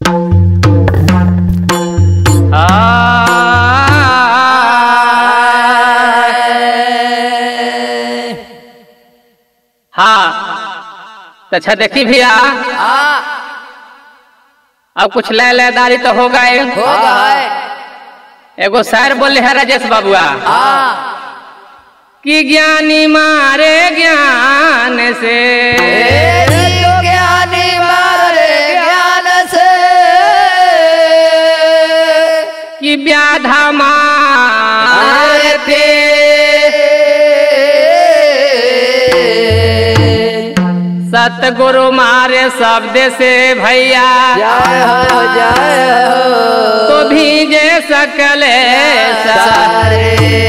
हाँ तो अच्छा देखी भैया हाँ अब कुछ ले लेदारी तो हो गए हो गए एगो शायर बोले है राजेश बाबुआ हाँ कि ज्ञानी मारे ज्ञान से तेरी ज्ञानी मारे ज्ञान से कि व्याधा मारे थे सतगुरु मारे शब्द से भैया जय हो जय हो तो भीजे सकले सारे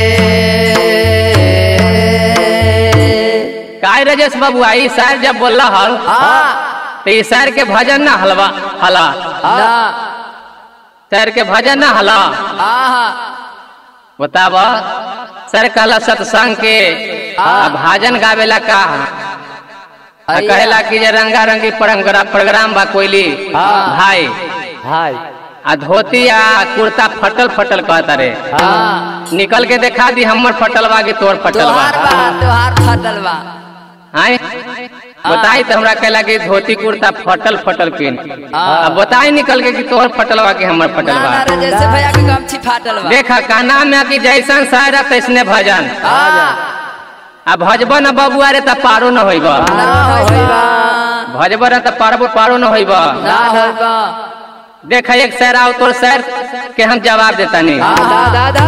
काय राजेश बाबुआ ई शायर जब बोल हल हाँ तो ई शायर के भजन ना हलवा हला ना शायर के भजन ना हला हाँ बताब सर कहला सत्संग के आ भजन गावेला का आ कहेला कि जे रंगा रंगी प्रोग्राम प्रोग्राम बा कोइली हाँ। भाई हाय आ धोती आ कुर्ता फटल फटल कहता रे हाँ निकल के देखा दी हमर फटल बा कि तोर फटल बा तोहार बा तोहार फटल बा आय बताई तो हमरा कहला कि धोती कुर्ता फटल फटल पिन हाँ। अब बताई निकल के कि तोहर फटल बा कि हमर फटल ना बा ना रे, जैसे भैया के गमछी फाटल बा देखा कहना में कि जैसन शायर तैसने भजन हाँ आ भजब न बबुआ रे त पारो न होइब ना होइबा भजब न त पारबो पारो न होइब ना होइबा देख एक शहर आओ तोर शहर के हम जवाब देता नहीं हाँ दा दा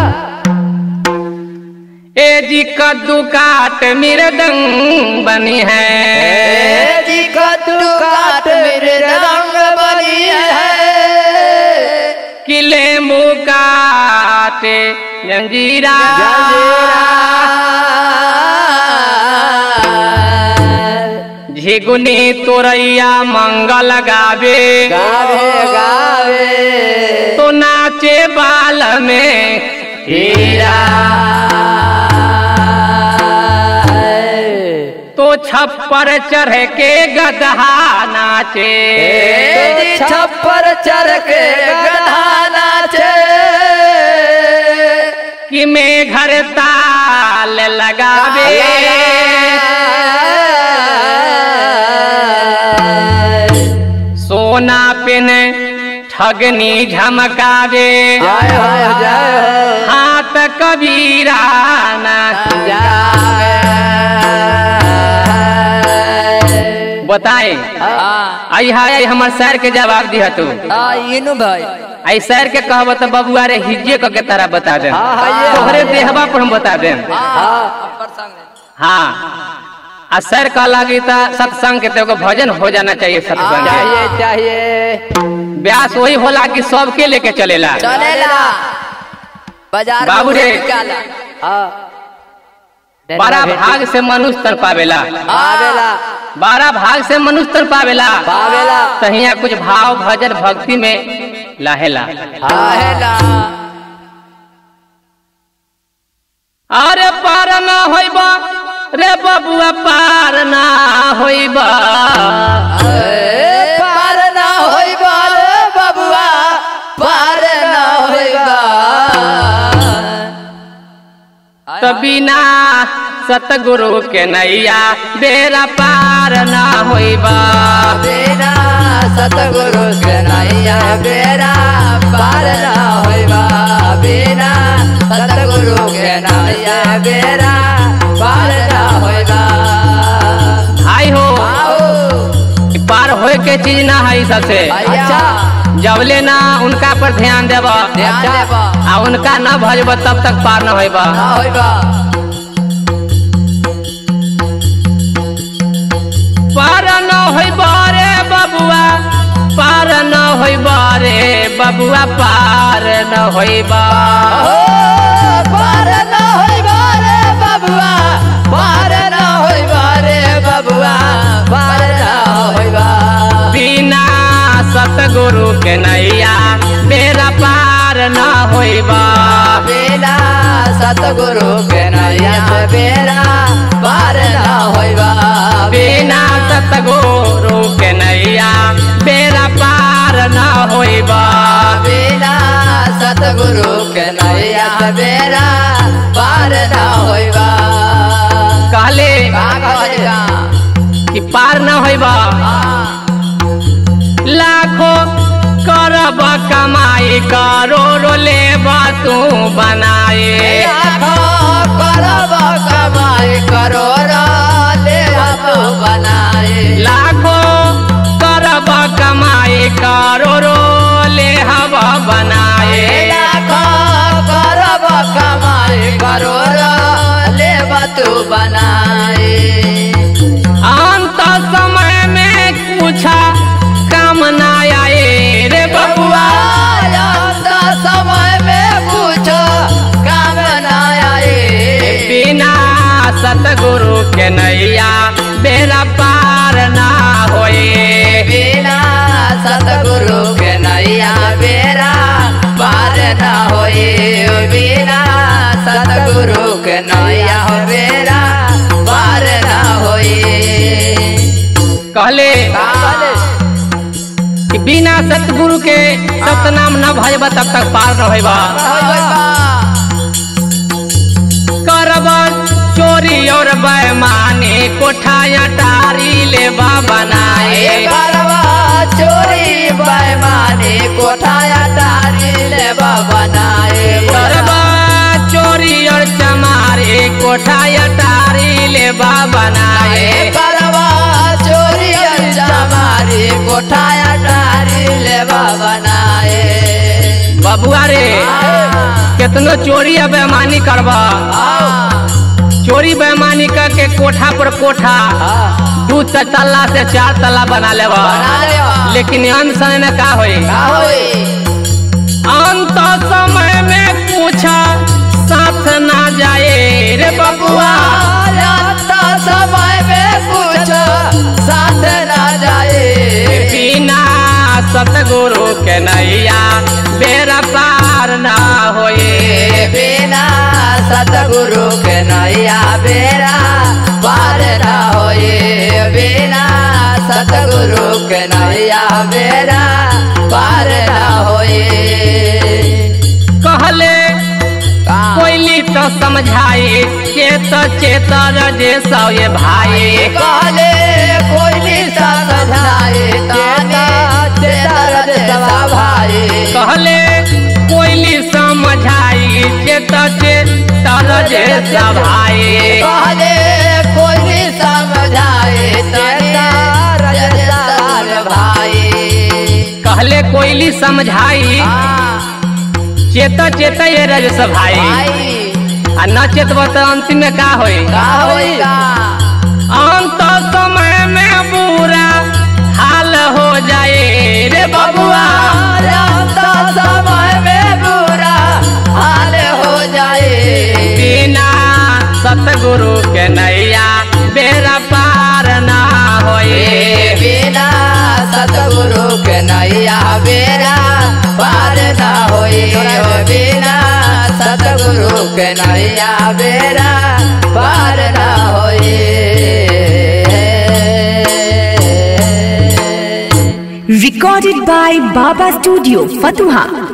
ए जी कद्दू काट मृदंग बनी है ए जी कद्दू काट मेरे रंग बनी है कि लेम्बू काटे जंजीरा झिगुनी तोरैया मंगल गावे गावे गावे तो नाचे बाल में हीरा तो छप्पर चढ़ के गदहा नाचे तेरी छप्पर चढ़ के गधा नाचे कि मैं घर ताल लगावे सोना पिन ठगनी झमकावे जय हो जय हो हाथ कबीरा नाच बताए हाँ आई हाय हमर सर के जवाब दिया तू हाँ इनु भाई आई सर के कहब तो बबुआ रे हिज्जे क के तारा बता दे हाँ, हाँ, ये तोहरे हाँ। देहबा पर हम बता दे हाँ हाँ आ सर कह लगी तो सत्संग के तो एगो भजन हो जाना चाहिए सत्संग के। चाहिए चाहिए ब्यास वही होला कि सबके लेके चलेला चलेला बाजार बाबू रे। निकाला हाँ बारह भाग से मनुष्य तर पावेला आवेला बारह भाग से मनुष्य तर पावेला पावेला तहिया कुछ भाव भजन भक्ति में लाहेला आवेला अरे पार ना होइबा रे बबुआ पार ना होइबा ए, पार ना होइबा रे बबुआ पार ना होइबा तो बिना सतगुरु के नैया बेरा पार ना होइबा बिना सतगुरु के नैया बेरा पार ना होइबा बिना सतगुरु के नैया बेरा पार ना होइबा हाय हो आओ पार होए के चीज ना है सबसे अच्छा जबले ना उनका पर ध्यान देब ध्यान देबा आ उनका न भजब तब तक पार न होइब ना होइबा पार न होइब रे बबुआ पार न होइब रे बबुआ पार न होइब ओ पार ना होइबा रे बबुआ पार ना होइबा रे बबुआ पार ना होइबा बिना सतगुरु के नैया बेरा पार न होइब बिना सतगुरु के नैया बेरा पार ना होइबा बिना सतगुरु के नैया बेरा पार न होइब सतगुरु के नैया बेरा पार न होइबा कहले का कहलिया कि पार न होइबा लाखों करब कमाई करोड़ो लेबा तू बनाए करब कमाई करोड़ ले हम बनाए लाखों करब कमाई करोड़ो ले हब बनाए करब कमाई करोड़ ले तू बनाए अंत समय में कुछ काम न आए रे बबुआ समय में कुछ काम न आए बिना सतगुरु के नैया बेरा पार ना होए बिना सतगुरु के नैया बेरा पार न होए बिना सतगुरु के नैया बेरा पार न होए कहले कि बिना सतगुरु के सतनाम न भजबा तब तक पार न होइबा करब चोरी और बेमानी कोठाया टारी लेबा बनाए करवा चोरी बेमानी कोठाया तारी लेबा बनाए करब चोरी और चमारी कोठाया टारी लेबा बनाए करवा चोरी हमारी कोठाया तारी लेबा बनाए बबुआ रे कितनो चोरी और बेमानी करबा चोरी बेमानी करके कोठा पर कोठा दू तल्ला से चार तल्ला बना लेबा बना लेवा लेकिन अंत समय में का होई का होई अंत समय में पूछा साथ ना जाए रे बबुआ जाता समय में कुछ साथ ना जाए बिना सतगुरु के नैया बेरा पार ना होए बिना सतगुरु के नैया बेरा पार न होए बिना सतगुरु के नैया बेरा पार न होए कहले कोयली तो समझाई चेत चेत रजे सौए भाई कहले कोई निशा समझाए ताने चेतर सवा भाई कहले कोयली समझाई चेत चेत रजे सभाई कहले कोई भी समझाए तेरा रजतार भाई कहले कोयली समझाई हाँ, चेत चेत ये रजस भाई भाई आ न चेतब तो अंतिम में का होई का होएगा अंत समय में बुरा हाल हो जाए रे बबुआ राता समय में बुरा हाल हो जाए बिना सतगुरु के नैया बेरा पार ना होए बिना सतगुरु के नैया बेरा पार न होए बिना सतगुरु के नैया बेरा पार न होए Recorded by Baba Studio, Fatuha.